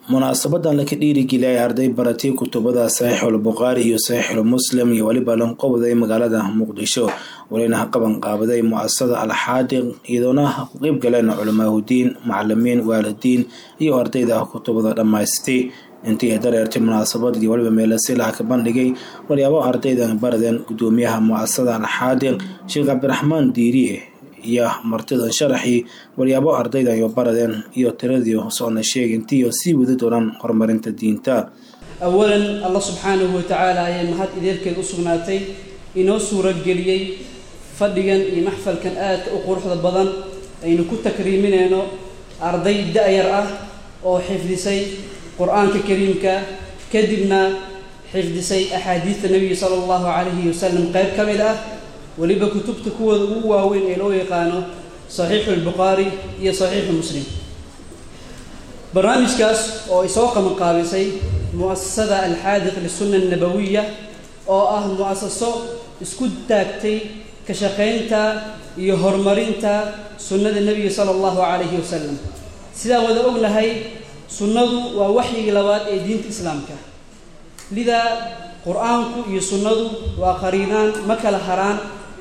munaasabadan laka dhiirigeliyay arday baratay kutubada saxiixul bukhaari iyo saxiixul muslim iyo weliba lanqowday magaalada muqdisho walina qaban qaabaday muasasada alxaadiq iyadoona ku qeyb galeen culamaahudiin macalimiin waalidiin iyo ardayda kutubada dhammaystay intii ay dareertay munaasabad iyo weliba meelasilaha ka bandhigay walyaabo ardaydan baradeen gudoomiyaha muasasada alxaadiq sheekh cabdiraxmaan diiriye iyo martidan sharaxii walyaabo ardaydan iyo baradeen iyo tiradii soona sheegintiiyo sii wadi doonaan horumarinta diinta awalan allah subxaanahu watacaala ayaa mahad ideelkeed u sugnaatay inoo suurageliyey fadhigan iyo maxfalkan aadka u quruxda badan aynu ku takriiminayno arday da-yar ah oo xifdisay qur-aanka kariimka kadibna xifdisay axaadiidta nebiga sala allahu calayhi wasalam qayb ka mid ah weliba kutubta kuwooda ugu waaweyn ee loo yaqaano saxiixu lbukhaari iyo saxiixu muslim barnaamijkaas oo ay soo qabanqaabisay mu'asasada alxaadiq lisunna annabawiya oo ah mu'asaso isku taagtay ka shaqaynta iyo horumarinta sunnada nebiga sala allahu calayhi wasalam sidaan wada ognahay sunnadu waa waxyigii labaad ee diinta islaamka lidaa qur-aanku iyo sunnadu waa qariinaan ma kala haraan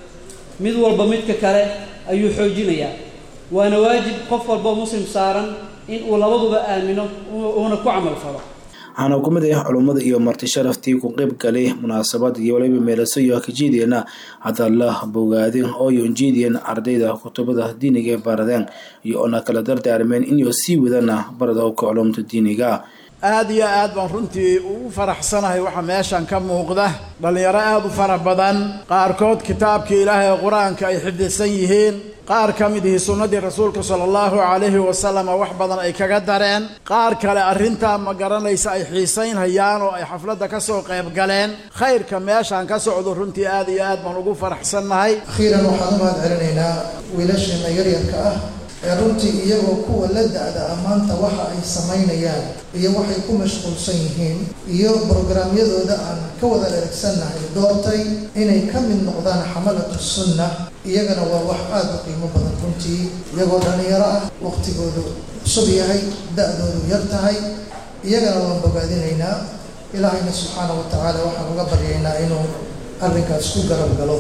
mid walba midka kale ayuu xoojinayaa waana waajib qof walboo muslim saaran in uu labaduba aamino uuna ku camal falo waxaana ku mid ah culummada iyo marti sharaftii ku qeyb galay munaasabad iyo waliba meelaso iyo kajiideena hadalla bogaadin oo yonjiidiyeen ardayda kutubada diiniga ee baradeen iyo oona kala dardaarmeen inuu sii wadana barada ka culumta diiniga aada iyo aad baan runtii ugu faraxsanahay waxaa meeshan ka muuqda dhallinyaro aada u fara badan qaarkood kitaabkii ilaahay ee qur-aanka ay xifdisan yihiin qaar ka mid ihi sunnadii rasuulka sala allahu calayhi wasalama wax badan ay kaga dareen qaar kale arrintaa ma garanaysa ay xiisaynhayaan oo ay xafladda ka soo qayb galeen khayrka meeshaan ka socdo runtii aad iyo aad baan ugu faraxsannahay akhiiran waxaan u mahad celinaynaa wiilasheena yaryarka ah ee runtii iyagoo kuwa la da-da ammaanta waxa ay samaynayaan iyo waxay ku mashquulsan yihiin iyo brograamyadooda aan ka wada dheragsannahay doortay inay ka mid noqdaan xamalatu sunna iyagana waa wax aada u qiimo badan runtii iyagoo dhallinyaro ah waqtigoodu cusub yahay da-doodu yar tahay iyagana waan bogaadinaynaa ilaahayna subxaana wa tacaala waxaan uga baryaynaa inuu arrinkaas ku garab galo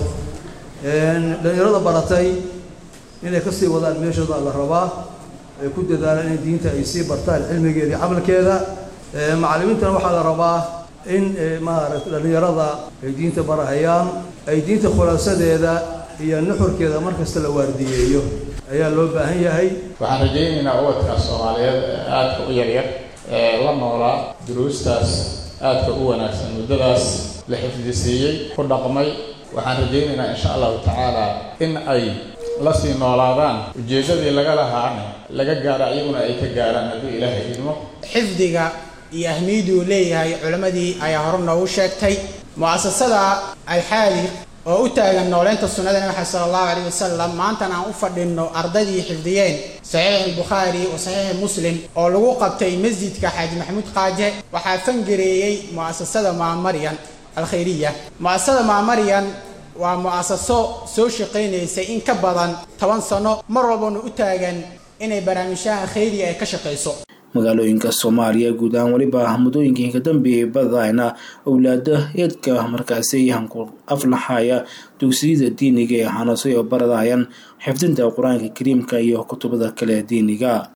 dhallinyarada baratay inay kasii wadaan meeshooda la rabaa ay ku dadaalaan in diinta ay sii bartaan cilmigeeda iyo camalkeeda macallimiintana waxaa la rabaa in maaragta dhallinyarada ay diinta barahayaan ay diinta khulaasadeeda iyo nuxurkeeda markasta la waardiyeeyo ayaa loo baahan yahay waxaan rajaynaynaa ubadkaas soomaaliyeed ee aadka u yaryar ee la noolaa duruustaas aadka u wanaagsan muddadaas la xifdisiiyey ku dhaqmay waxaan rajaynaynaa insha allahu tacaala in ay la sii noolaadaan ujeeddadii laga lahaana laga gaaro iyaguna ay ka gaaraan hadduu ilaahay idmo xifdiga iyo ahmiyaduu leeyahay culammadii ayaa hore noogu sheegtay mu'asasada alxaadiq oo u taagan nooleynta sunnada nabi maxamed sala allahu calayh wasalam maantana aan u fadhinno ardaydii xifdiyeen saxiix albukhaari wa saxiix muslim oo lagu qabtay masjidka xaaji maxamuud qaaje waxaa fangareeyey mu'asasada maamaryan alkhayriya mu'asasada maamaryan waa mu'asaso soo shaqaynaysay in ka badan toban sano mar walbana u taagan inay barnaamijyaha khayriga ay ka shaqayso magaalooyinka soomaaliya guud ahaan weliba muddooyinkii ka dambeeyay badayna owlaada eedka markaasi hanku aflaxaya dugsiyada diiniga ee xanasay oo baradayaan xifdinta qur-aanka kariimka iyo kutubada kale diiniga